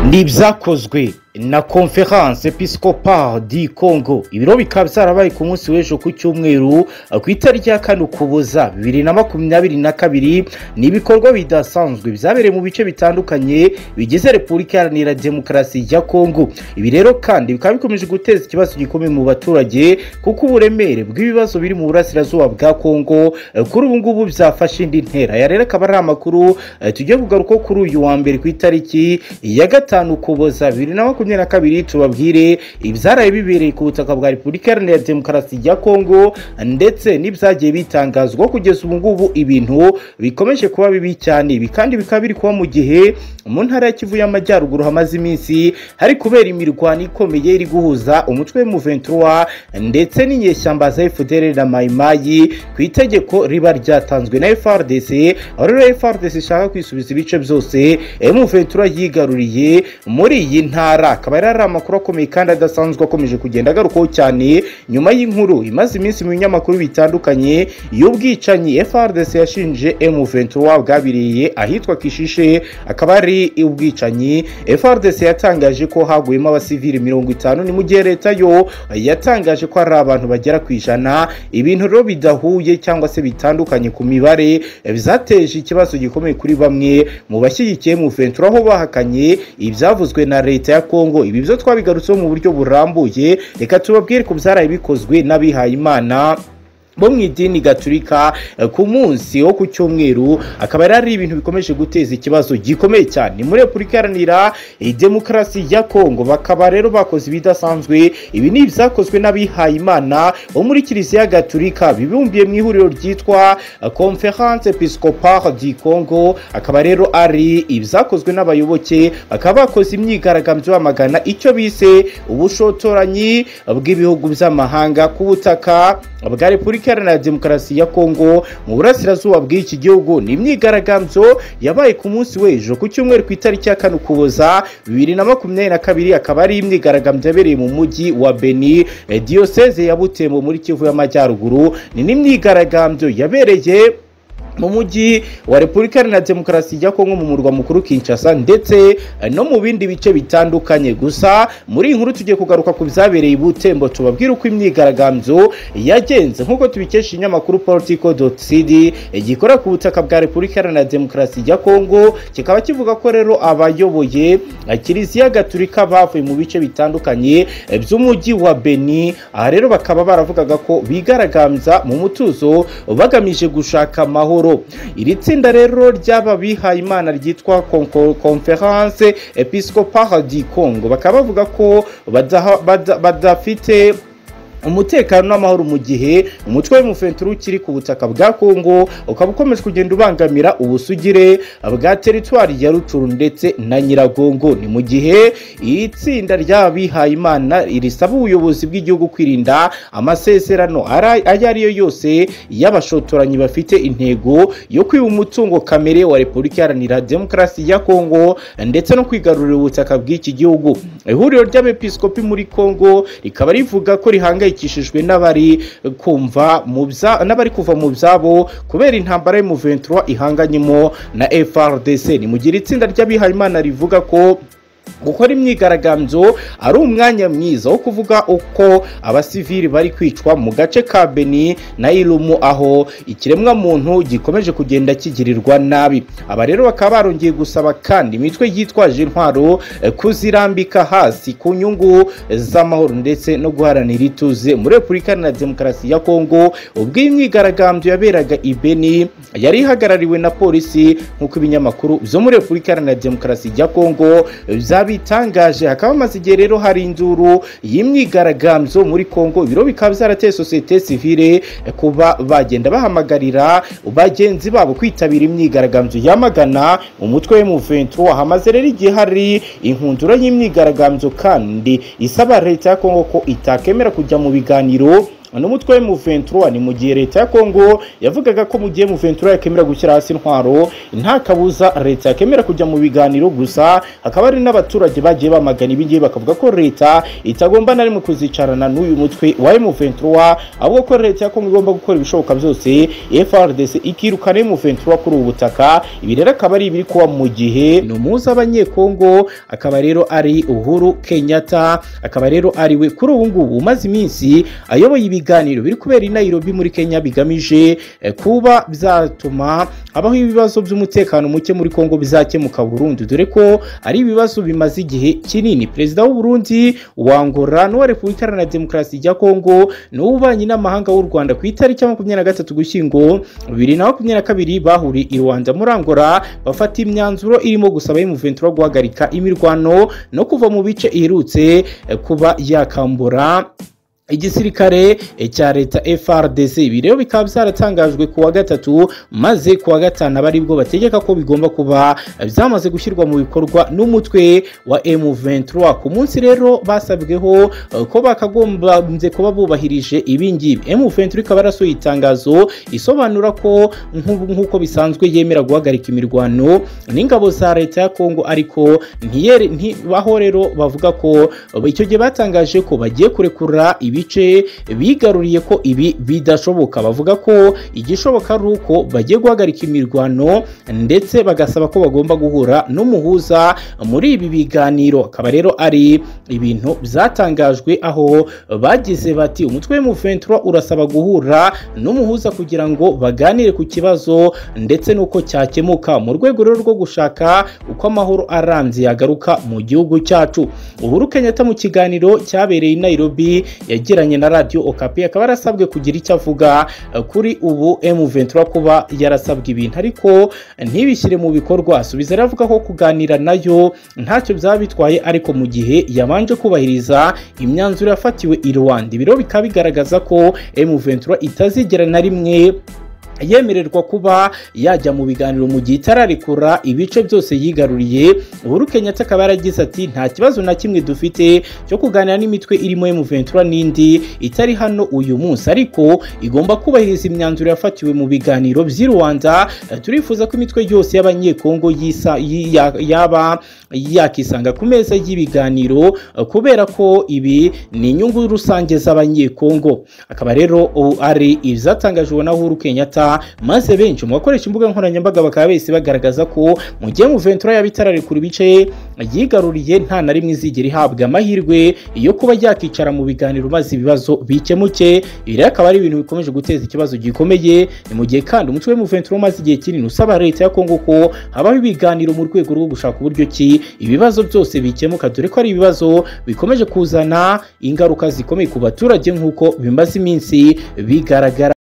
ni ibyakozwe na conference episcopal di congo ibiro bikaba byarabaye ku munsi w'ejo ku cyumweru ku itariki ya kane ukuboza bibiri na makumyabiri na kabiri ni ibikorwa bidasanzwe byabereye mu bice bitandukanye bigize repubulika iharanira demokarasi ya congo ibi rero kandi bikaba bikomeje guteza ikibazo gikomeye mu baturage kuko uburemere bw'ibibazo biri mu burasirazuba bwa congo kuri ubu ngubu byafashe indi ntera aya rero akaba ari amakuru tugiye kugarukaho kuri uyu wa mbere ku itariki ya gatanu ukuboza bibiri na makumyabiri makumyabiri na kabiri tubabwire ibyaraye bibereye ku butaka bwa repubulika iharanira demokarasi ya kongo ndetse n'ibyagiye bitangazwa kugeza ubu ngubu ibintu bikomeje kuba bibi cyane ibi kandi bikaba biri kuba mu gihe mu ntara ya kivu y'amajyaruguru hamaze iminsi hari kubera imirwano ikomeye iri guhuza umutwe w'umuventura ndetse n'inyeshyamba za fdr na mayimayi ku itegeko riba ryatanzwe na frdc aho rero frdc ishaka kwisubiza ibice byose muventura yigaruriye muri iyi ntara akaba yari ari amakuru akomeye kandi adasanzwe akomeje kugenda agarukaho cyane nyuma y'inkuru imaze iminsi mu binyamakuru bitandukanye y'ubwicanyi frdc yashinje m23 bwabereye ahitwa kishishe akaba ari ubwicanyi frdc yatangaje ko haguyemo abasivili mirongo itanu ni mu gihe leta yo yatangaje ko hari abantu bagera ku ijana ibintu rero bidahuye cyangwa se bitandukanye ku mibare byateje ikibazo gikomeye kuri bamwe mu bashyigikiye m23 aho bahakanye ibyavuzwe na leta ya kongo kongo ibi byo twabigarutseho mu buryo burambuye reka tubabwire ku byaraye bikozwe n'abihayimana bo mu idini gaturika ku munsi wo ku cyumweru akaba yari ari ibintu bikomeje guteza ikibazo gikomeye cyane muri repubulika iharanira demokarasi ya kongo bakaba rero bakoze ibidasanzwe ibi ni ibyakozwe n'abihayimana bo muri kiliziya gaturika bibumbiye mu ihuriro ryitwa conference episcopal di congo akaba rero ari ibyakozwe n'abayoboke bakaba bakoze imyigaragambyo bamagana icyo bise ubushotoranyi bw'ibihugu by'amahanga ku butaka bwa repubulika iharanira demokarasi ya kongo mu burasirazuba bw'iki gihugu ni imyigaragambyo yabaye ku munsi w'ejo ku cyumweru ku itariki ya kane ukuboza bibiri na makumyabiri na kabiri akaba ari imyigaragambyo yabereye mu mujyi wa beni diyoseze ya butembo muri kivu y'amajyaruguru ni n'imyigaragambyo yabereye mu mujyi wa repubulika iharanira demokarasi ya kongo mu murwa mukuru kinshasa ndetse no mu bindi bice bitandukanye gusa muri iyi nkuru tugiye kugaruka ku byabereye i butembo tubabwire uko imyigaragambyo yagenze nk'uko tubikesha ikinyamakuru politico cd gikorera ku butaka bwa repubulika iharanira demokarasi ya kongo kikaba kivuga ko rero abayoboye kiliziya gaturika bavuye mu bice bitandukanye by'umujyi wa beni aha rero bakaba baravugaga ko bigaragambya mu mutuzo bagamije gushaka amahoro iri tsinda rero ry'aba bihaye imana ryitwa conference episcopal di congo bakaba bavuga ko badafite umutekano n'amahoro mu gihe umutwe w'umufenturo ukiri ku butaka bwa kongo ukaba ukomeje kugenda ubangamira ubusugire bwa teritwari ya rucuru ndetse na nyiragongo ni mu gihe iri tsinda ry'abihaye imana risaba ubuyobozi bw'igihugu kwirinda amasezerano ayo ariyo yose y'abashotoranyi bafite intego yo kwiba umutungo kamere wa repubulika iharanira demokarasi ya kongo ndetse no kwigarurira ubutaka bw'iki gihugu ihuriro ry'abepiskopi muri kongo rikaba rivuga ko rihangayikishijwe bihangayikishijwe n'abari kumva n'abari kuva mu byabo kubera intambara y'umuventura ihanganyemo na frdc ni mu gihe itsinda ry'abihayimana rivuga ko gukora imyigaragambyo ari umwanya mwiza wo kuvuga uko abasivili bari kwicwa mu gace ka beni na irumu aho ikiremwa muntu gikomeje kugenda kigirirwa nabi aba rero bakaba barongeye gusaba kandi imitwe yitwaje intwaro kuzirambika hasi ku nyungu z'amahoro ndetse no guharanira ituze muri repubulika iharanira demokarasi ya kongo ubwo iyi myigaragambyo yaberaga i beni yari ihagarariwe na polisi nk'uko ibinyamakuru byo muri repubulika iharanira demokarasi ya kongo bya bitangaje hakaba hamaze igihe rero hari induru y'imyigaragambyo muri kongo ibiro bikaba byarateye sosiyete sivile kuba bagenda bahamagarira bagenzi babo kwitabira imyigaragambyo yamagana umutwe w'umuventuro hamaze rero igihe hari inkundura y'imyigaragambyo kandi isaba leta ya kongo ko itakemera kujya mu biganiro n'umutwe w'umuventura ni mu gihe leta ya kongo yavugaga ko mu gihe muventura yakemera gushyira hasi intwaro nta kabuza leta yakemera kujya mu biganiro gusa hakaba hari n'abaturage bagiye bamagana ibingibi bakavuga ko leta itagomba na rimwe kuzicarana n'uyu mutwe wa M23 ahubwo ko leta ya kongo igomba gukora ibishoboka byose FRDC ikirukana M23 kuri ubu butaka ibi rero akaba ari ibiri kuba mu gihe ni umuhuza abanyekongo akaba rero ari uhuru kenyatta akaba rero ari we kuri ubu ngubu umaze iminsi ayoboye ibiganiro biri kubera i nairobi muri kenya bigamije eh, kuba byatuma habaho ibibazo by'umutekano muke muri kongo bizakemuka burundu dore ko ari ibibazo bimaze igihe kinini perezida w'u Burundi wa Angola n'uwa repubulika iharanira demokarasi ya kongo n'ububanyi n'amahanga w'u rwanda ku itariki ya makumyabiri na gatatu gushyingo bibiri na makumyabiri na kabiri bahuriye i rwanda muri angola bafata imyanzuro irimo gusaba y'umuventura guhagarika imirwano no kuva mu bice iherutse eh, kuba yakambura igisirikare cya leta FRDC ibi rero bikaba byaratangajwe ku wa gatatu maze ku wa gatanu abari bwo bategeka ko bigomba kuba byamaze gushyirwa mu bikorwa n'umutwe wa M23 ku munsi rero basabweho eh, ko bakagombye kuba bubahirije ibingibi M23 ikaba yarasuye itangazo isobanura ko nk'ubu- nk'uko bisanzwe yemera guhagarika imirwano n'ingabo za leta ya Kongo ariko ntiyere ntibaho rero bavuga ko eh, icyo gihe batangaje ko bagiye kurekura ibice bigaruriye ko ibi bidashoboka bavuga ko igishoboka ari uko bagiye guhagarika imirwano ndetse bagasaba ko bagomba guhura n'umuhuza muri ibi biganiro akaba rero ari ibintu byatangajwe aho bagize bati umutwe w'umuventura urasaba guhura n'umuhuza kugira ngo baganire ku kibazo ndetse n'uko cyakemuka mu rwego rero rwo gushaka uko amahoro arambye yagaruka mu gihugu cyacu uhuru kenyatta mu kiganiro cyabereye i nairobi yagiranye na radiyo okapi akaba yarasabwe kugira icyo avuga eh, kuri ubu M23 kuba yarasabwe ibintu ariko ntibishyire mu bikorwa asubiza rero avuga ko kuganira nayo ntacyo byaba bitwaye ariko mu gihe yabanje kubahiriza imyanzuro yafatiwe i Rwanda ibiro bikaba bigaragaza ko M23 itazigera na rimwe yemererwa kuba yajya mu biganiro mu gihe itararekura ibice byose yigaruriye uhuru kenyatta akaba yaragize ati nta kibazo na kimwe dufite cyo kuganira n'imitwe irimo M23 n'indi itari hano uyu munsi ariko igomba kubahiriza imyanzuro yafatiwe mu biganiro by'i Rwanda Eh, turifuza ko imitwe yose y'abanyekongo yisa- yi- ya- yaba yakisanga ku meza y'ibiganiro eh, kubera ko ibi ni inyungu rusange z'abanyekongo akaba rero o- ari ibyatangajwe na Uhuru Kenyatta maze benshi mu bakoresha imbuga nkoranyambaga bakaba bahise bagaragaza ko mu gihe Muventura yaba itararekura ibice yigaruriye nta na rimwe izigera ihabwa amahirwe yo kuba yakicara mu biganiro maze ibibazo bikemuke ibi rero akaba ari ibintu bikomeje guteza ikibazo gikomeye ni mu gihe kandi umutwe w'Umuventura umaze igihe kinini usaba leta ya Kongo ko habaho ibiganiro mu rwego rwo gushaka uburyo ki ibibazo byose bikemuka dore ko ari ibibazo bikomeje kuzana ingaruka zikomeye ku baturage nk'uko bimaze iminsi bigaragara